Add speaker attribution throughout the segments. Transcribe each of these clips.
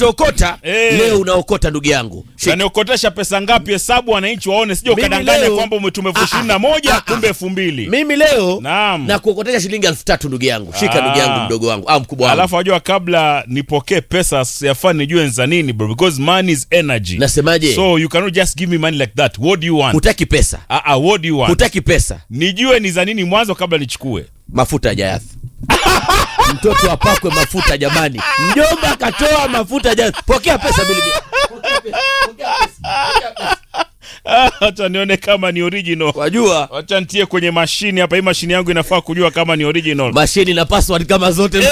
Speaker 1: okota
Speaker 2: Eh.
Speaker 1: leo unaokota ndugu yangu Shika.
Speaker 2: Unaniokotesha pesa ngapi? Hesabu wananchi waone, sije
Speaker 1: Mimi
Speaker 2: ukadanganya
Speaker 1: leo-
Speaker 2: kwamba umetume elfu
Speaker 1: Ah,
Speaker 2: ishirini na
Speaker 1: ah,
Speaker 2: moja
Speaker 1: ah,
Speaker 2: kumbe elfu mbili
Speaker 1: mimi leo
Speaker 2: Naam.
Speaker 1: na kuokotesha shilingi elfu tatu ndugu yangu shika
Speaker 2: Ah.
Speaker 1: ndugu yangu mdogo wangu au mkubwa wangu
Speaker 2: alafu wajua kabla nipokee pesa yafaa nijue ni za nini bro because money is energy
Speaker 1: nasemaje
Speaker 2: so you cannot just give me money like that what do you want
Speaker 1: hutaki pesa
Speaker 2: ah, ah, what do you want
Speaker 1: hutaki pesa
Speaker 2: nijue ni za nini mwanzo kabla nichukue
Speaker 1: mafuta ya jayath mtoto apakwe mafuta jamani mjomba akatoa mafuta ya jayath pokea pesa bili
Speaker 2: hacha nione kama ni original
Speaker 1: wajua
Speaker 2: wacha ntie kwenye mashini hapa hii mashini yangu inafaa kujua kama ni original
Speaker 1: mashini na password kama zote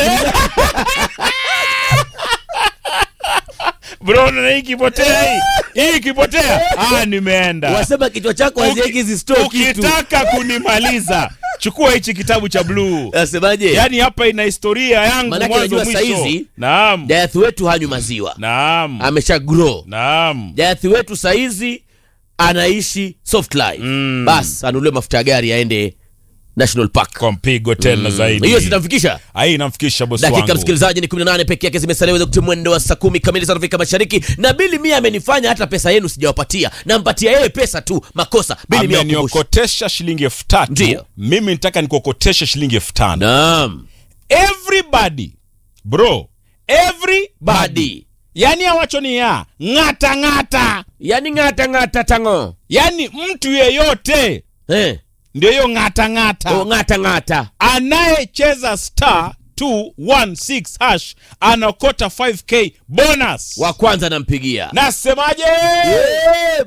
Speaker 2: bro na hii ikipotea hii hii ikipotea ah nimeenda
Speaker 1: wasema kichwa chako haziweki hizi store kitu
Speaker 2: ukitaka kunimaliza chukua hichi kitabu cha bluu
Speaker 1: nasemaje
Speaker 2: yaani hapa ina historia yangu
Speaker 1: Manake
Speaker 2: mwanzo
Speaker 1: unajua
Speaker 2: mwisho
Speaker 1: saizi-
Speaker 2: naam
Speaker 1: jayath wetu hanywi maziwa
Speaker 2: naam
Speaker 1: amesha grow
Speaker 2: naam
Speaker 1: jayathi wetu saizi anaishi soft life
Speaker 2: Mm.
Speaker 1: bas anulie mafuta ya gari aende national park
Speaker 2: kwa mpigo tena zaidi
Speaker 1: hiyo zitamfikisha
Speaker 2: hii inamfikisha bosi
Speaker 1: dakika
Speaker 2: wangu
Speaker 1: msikilizaji ni 18 peke yake zimesalia kutia mwendo wa saa kumi kamili za Afrika Mashariki na bili mia amenifanya hata pesa yenu sijawapatia nampatia yeye pesa tu makosa bili mia wakumbushe.
Speaker 2: ameniokotesha shilingi elfu tatu
Speaker 1: Ndio.
Speaker 2: mimi nitaka nikuokoteshe shilingi elfu tano
Speaker 1: naam
Speaker 2: everybody bro everybody
Speaker 1: badi
Speaker 2: yani awachoni ya ng'ata ng'ata
Speaker 1: yani ng'ata ng'ata tango
Speaker 2: yani mtu yeyote
Speaker 1: eh.
Speaker 2: ndio hiyo ng'ata ng'ata
Speaker 1: o ng'ata ng'ata
Speaker 2: anayecheza star 216 hash anakota 5k bonus
Speaker 1: wa kwanza nampigia
Speaker 2: nasemaje
Speaker 1: Eh,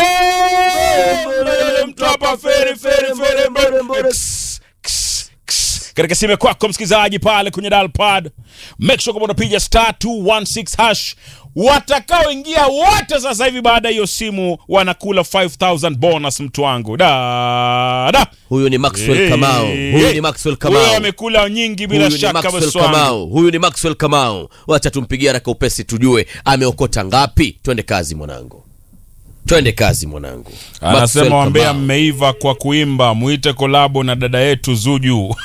Speaker 2: Bem, mtu hapa feri feri feri mbele. Ks, ks, ks. katika simu kwako msikilizaji pale kwenye dalpad make sure kama unapiga star 216 hash watakaoingia wote sasa hivi baada ya hiyo simu wanakula 5000 bonus mtu wangu da da
Speaker 1: huyu ni Maxwell
Speaker 2: Eh,
Speaker 1: Kamau huyu ni Maxwell
Speaker 2: huyo
Speaker 1: Kamau
Speaker 2: amekula nyingi bila
Speaker 1: huyu ni
Speaker 2: shaka
Speaker 1: Maxwell
Speaker 2: bosi wangu.
Speaker 1: Kamau huyu ni Maxwell Kamau wacha tumpigie haraka upesi tujue ameokota ngapi twende kazi mwanangu twende kazi mwanangu Maxwell
Speaker 2: anasema wambea
Speaker 1: Kamau.
Speaker 2: mmeiva kwa kuimba muite kolabo na dada yetu zuju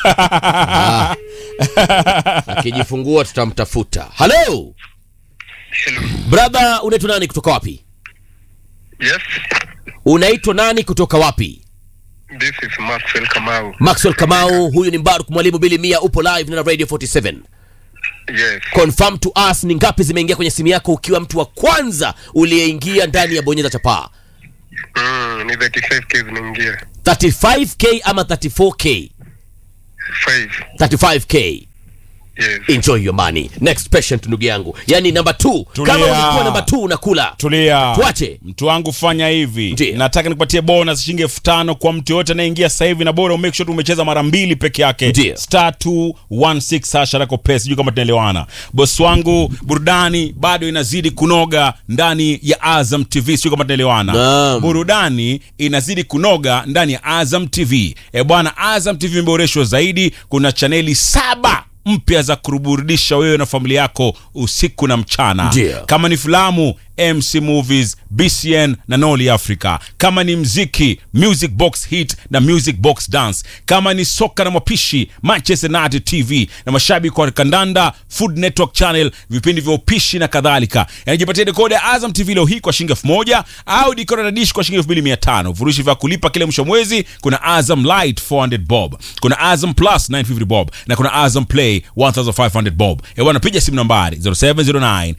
Speaker 1: akijifungua tutamtafuta halo
Speaker 3: Hello.
Speaker 1: brother unaitwa nani kutoka wapi
Speaker 3: Yes,
Speaker 1: unaitwa nani kutoka wapi
Speaker 3: this is Maxwell Kamau.
Speaker 1: maxwell kamau huyu ni mbaruk mwalimu bili mia upo live na radio 47
Speaker 3: Yes.
Speaker 1: confirm to us ni ngapi zimeingia kwenye simu yako ukiwa mtu wa kwanza uliyeingia ndani ya bonyeza chapaa
Speaker 3: Mm, ni 35k zinaingia.
Speaker 1: 35k ama 34k
Speaker 3: 5.
Speaker 1: 35k
Speaker 3: Yes.
Speaker 1: enjoy your money next patient ndugu yangu yani namba 2
Speaker 2: Tulia.
Speaker 1: kama ulikuwa namba 2 unakula
Speaker 2: tulia
Speaker 1: Tuache.
Speaker 2: mtu wangu fanya hivi
Speaker 1: Ndiyo.
Speaker 2: nataka nikupatie bonus shilingi elfu tano kwa mtu yoyote anayeingia sasa hivi na bora umake sure tu umecheza mara mbili peke yake
Speaker 1: Ndiyo.
Speaker 2: star 216 hasha rako pesa sijui kama tunaelewana bosi wangu burudani bado inazidi kunoga ndani ya azam tv sijui kama tunaelewana
Speaker 1: Naam.
Speaker 2: burudani inazidi kunoga ndani ya azam tv e bwana azam tv imeboreshwa zaidi kuna chaneli saba mpya za kuburudisha wewe na familia yako usiku na mchana
Speaker 1: Ndiyo.
Speaker 2: kama ni filamu mc movies bcn na noli africa kama ni mziki music box hit na music box dance kama ni soka na mapishi manchester united tv na mashabiki wa kandanda food network channel vipindi vya upishi na kadhalika yanajipatia dekoda ya azam tv leo hii kwa shilingi elfu moja au dekoda na dish kwa shilingi elfu mbili mia tano virushi vya kulipa kile mwisho wa mwezi kuna azam light 400 bob kuna azam plus 950 bob na kuna azam play 1500 bob ewana piga simu nambari 0709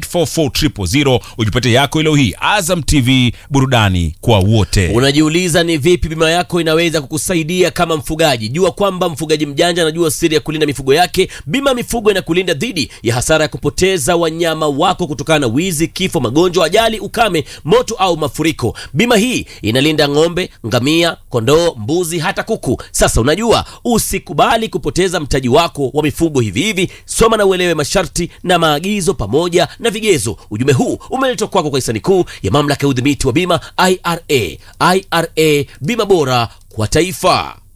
Speaker 2: 844 ujipatie yako leo hii azam tv burudani kwa wote
Speaker 1: unajiuliza ni vipi bima yako inaweza kukusaidia kama mfugaji jua kwamba mfugaji mjanja anajua siri ya kulinda mifugo yake bima ya mifugo inakulinda dhidi ya hasara ya kupoteza wanyama wako kutokana na wizi kifo magonjwa ajali ukame moto au mafuriko bima hii inalinda ng'ombe ngamia kondoo mbuzi hata kuku sasa unajua usikubali kupoteza mtaji wako wa mifugo hivi hivi soma na uelewe masharti na maagizo pamoja na vigezo ujumbe huu umeletwa kwako kwa hisani kuu ya mamlaka ya udhibiti wa bima ira ira bima bora kwa taifa